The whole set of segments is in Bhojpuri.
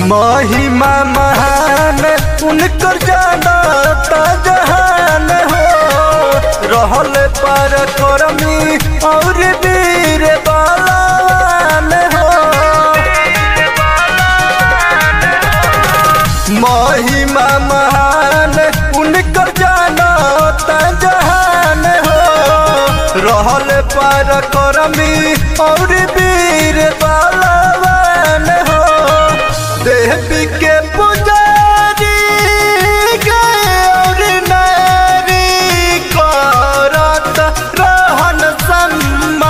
महिमा महान उनकर जानता जहान हो रहल पर करमी और वीर बलवान हो महिमा महान उनकर जानता जहान हो रहल पर करमी और वीर बलवान हो देवी के पुजारी गए और नारी करत रहन सम्मान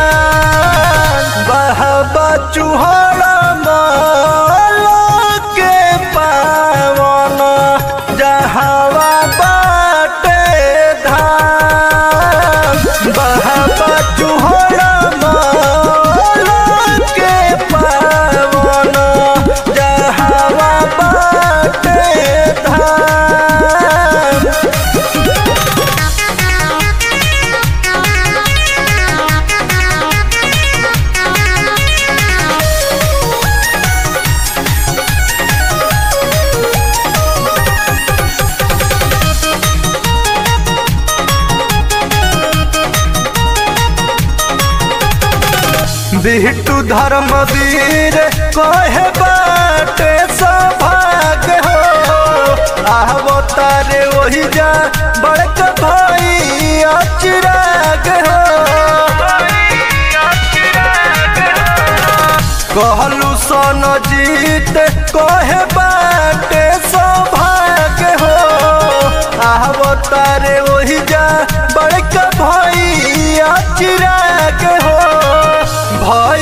बहबा चुहरा माला के पावन जहवा बाटे धाम बहबा चुहरा माला के पावन जहवा बाटे धाम बिहटू धर्मवीर कहे बाटे सौभाग्य हो आहबो तारे वही जा बड़क भाई अचिराग हो कहलू सन जीत कहे बाटे सौभाग्य हो आहबो तारे वही जा बड़क भाई अचिराग हो भय